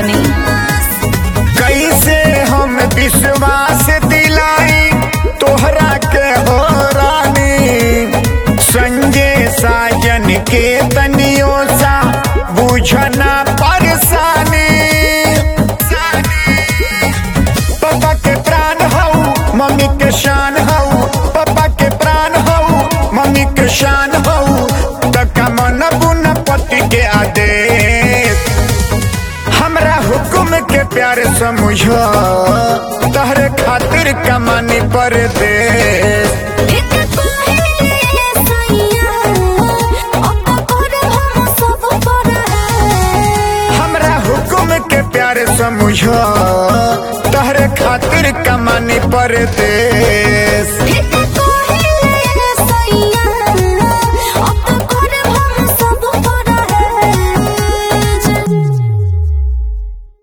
तनी कैसे हम विश्वास दिलाई तोहरा के हो रानी संजय साजन के तनियो सा बुझना परेशानी पापा के प्राण हऊ मम्मी के शान हऊ पापा के प्राण हऊ मम्मी के शान हऊ तका मन बुन पति के आदेश हमरा हुक्म के प्यार समझो तहरे खातिर कमानी पर दे एक कोहे सैया अब कर हम सब पर हमरा हुक्म के प्यार समझो तहरे खातिर कमानी पर दे